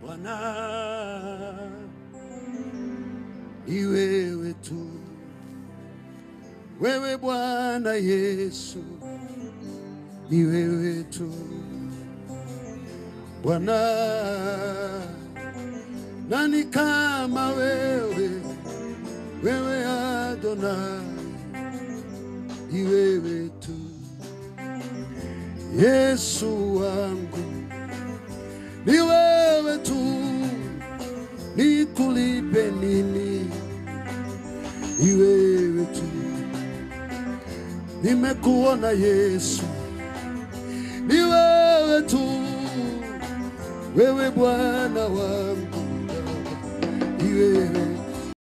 Bwana, ni wewe tu, wewe Bwana Yesu, ni wewe tu Bwana, nani kama wewe, wewe Adonai, ni wewe tu Yesu wangu, ni wewe tu, nikulipe nini? Ni wewe tu, nimekuona Yesu, ni wewe tu, wewe Bwana wangu, ni wewe